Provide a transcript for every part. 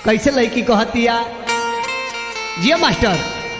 कैसे लड़की कहतिया जिया मास्टर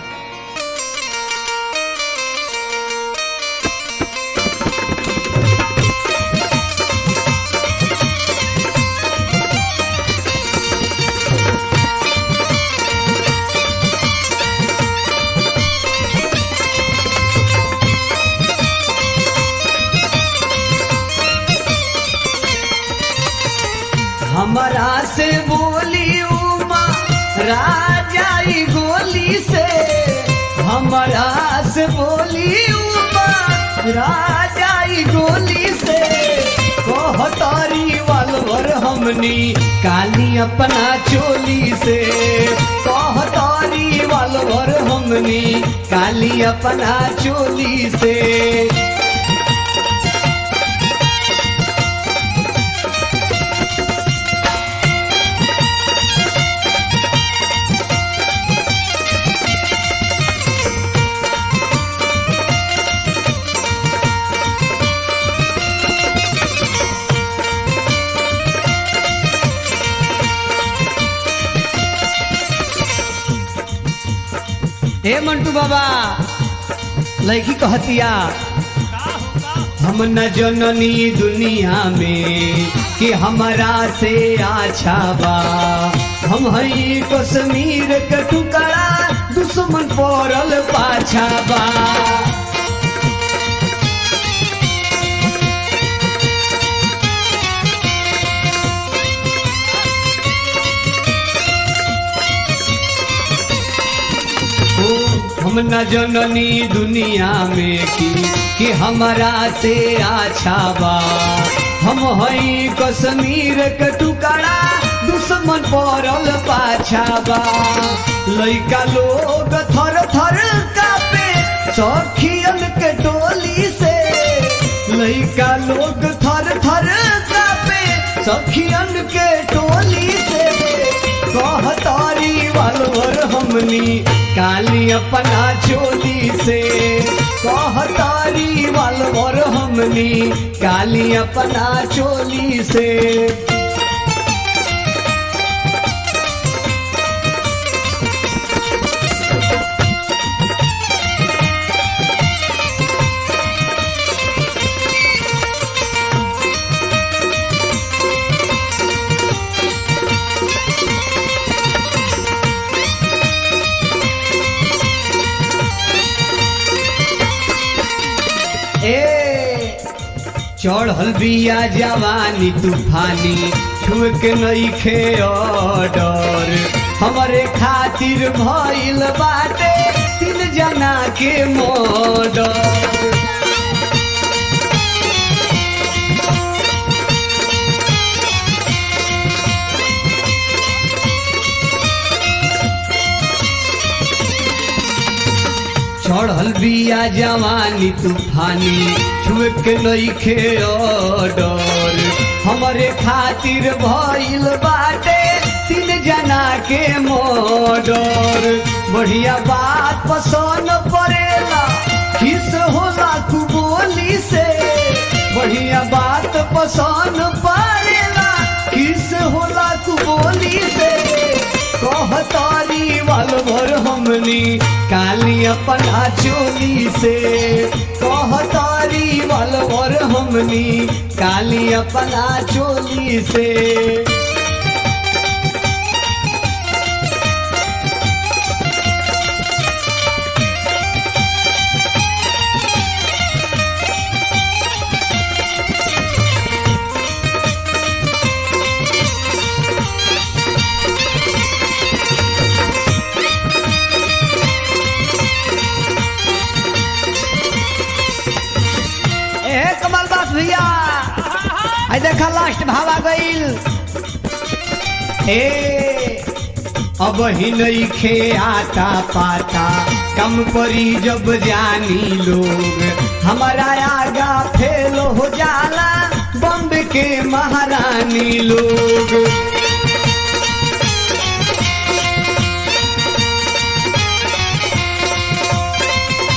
हमारा से बोली उमा राजा ई गोली से हमारा से बोली उमा राजा ई गोली से कहतारी वालवर हमनी काली अपना चोली से कहतारी वालवर हमनी काली अपना चोली से हे मंटू बाबा लड़की कहतिया हम न जननी दुनिया में कि हमारा से अच्छा बा हम हई कश्मीर के टुकड़ा दुश्मन पड़ल पाछा बा ओ, हम न जननी दुनिया में की कि हमारा से अच्छा बा हम हई कश्मीर के टुकड़ा दुश्मन पड़ल पाछा बा लइका लोग थर थर कापे सखियन के टोली से लइका लोग थर थर कापे सखियन के टोली से कहतारी वालवर हमनी काली अपना चोली से कहतारी वालवर हमनी काली अपना चोली से ए चढ़ल बिया जवानी तूफानी छुक नइखे ऑर्डर हमरे खातिर भइल बाटे तीन जना के मर्डर चढ़ल बिया जवानी तूफानी छुक नइखे ऑर्डर हमरे खातिर भइल बाटे तीन जना के मर्डर बढ़िया बात पसंद पड़ेला किस होला तू बोली से बढ़िया बात पसंद पड़ेला किस होला तू बोली से कहतारी वालवर हमनी काली अपना चोली से कहतारी वालवर हमनी काली अपना चोली से ए कमल दास भैया आई देखा लास्ट भावा गईल ए अब ही नहीं खे आता पाता कम परी जब जानी लोग हमारा आगा फेल हो जाला बम्ब के महारानी लोग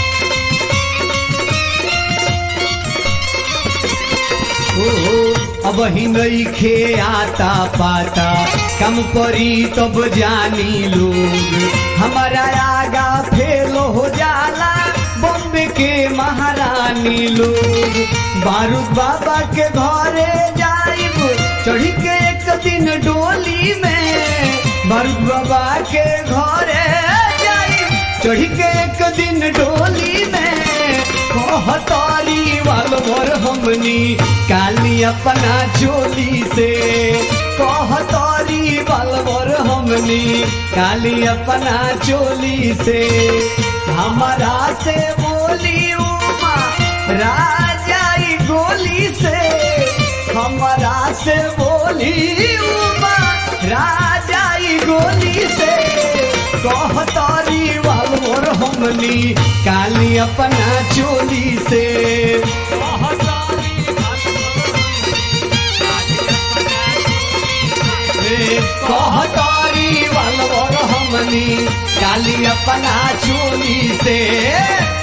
ओ अब अब ही नहीं खे आता पाता कम परी तब जानी लोग हमारा आगा फेल हो जाला बॉम्बे के महारानी लोग बारूद बाबा के घरे जाइब चढ़ी के एक दिन डोली में बारूद बाबा के घरे जाइब चढ़ी के एक दिन डोली में कहतारी वाल भर हमनी काली अपना चोली से कहतारी वाल भर हमनी काली अपना चोली से हमारा से बोली उमा राजा ई गोली से हमारा से बोली उमा राजा ई गोली से कहतारी वाल मोर हमनी काली अपना चोली से कहतारी वाल मोर हमनी काली अपना चोली से